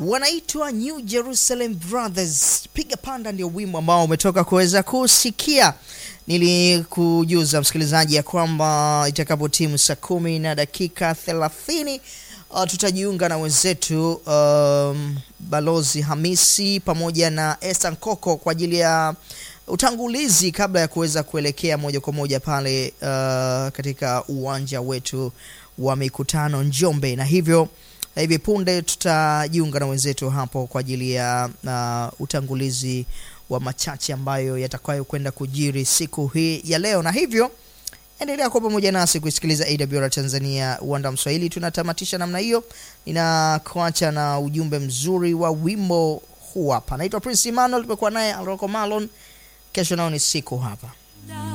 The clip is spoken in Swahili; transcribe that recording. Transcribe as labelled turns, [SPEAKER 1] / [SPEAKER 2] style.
[SPEAKER 1] wanaitwa New Jerusalem Brothers. Piga panda ndio wimbo ambao umetoka kuweza kusikia. Nilikujuza msikilizaji ya kwamba itakapo timu saa kumi na dakika thelathini uh, tutajiunga na wenzetu um, Balozi Hamisi pamoja na Esther Nkoko kwa ajili ya utangulizi kabla ya kuweza kuelekea moja kwa moja pale uh, katika uwanja wetu wa mikutano Njombe, na hivyo hivi punde tutajiunga na wenzetu hapo kwa ajili ya uh, utangulizi wa machache ambayo yatakayo kwenda kujiri siku hii ya leo, na hivyo endelea kuwa pamoja nasi kuisikiliza AWR Tanzania uwanda Mswahili. Tunatamatisha namna hiyo, ninakuacha na ujumbe mzuri wa wimbo huu hapa. Naitwa Prince Emmanuel, tumekuwa naye Alroko Malon. Kesho nao ni siku hapa